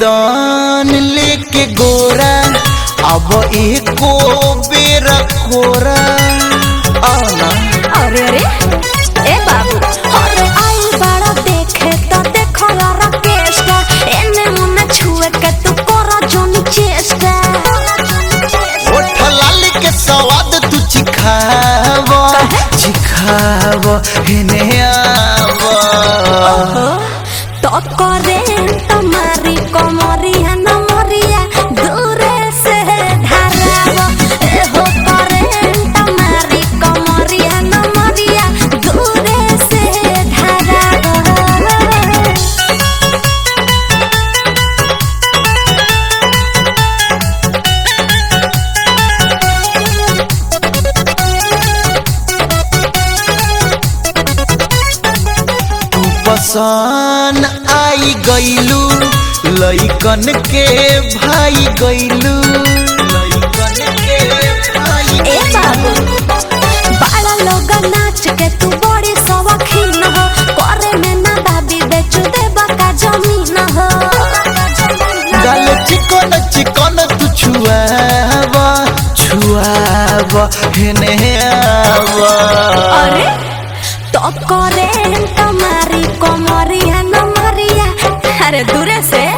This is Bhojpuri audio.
मैदान लेके गोरा अब एको बेर कोरा आना अरे रे ए बाबू अरे आई बड़ा देखे तो देखो यारा केस्टा एने मुने छुए के तू करा जोनी चेष्टा ओठ लाली के स्वाद तू चिखाव चिखाव हेने आव तो करे तुम्हारी कोमरिया न मरिया दूरे से धराव ए हो करे तुम्हारी कोमरिया न मरिया दूरे से धराव तू पसान आई गईलू लइकन के भाई गईलू लइकन के भाई ए बाबू बाड़ा लोग नाच के तू बड़ी शौकीन हो करे में ना दाबी बेच दे बका जमीन हो गाल चिकन चिकन तू छुआव छुआव हेने आव अरे तो करे तुम्हारी कोमरिया न मरिया अरे दूरे से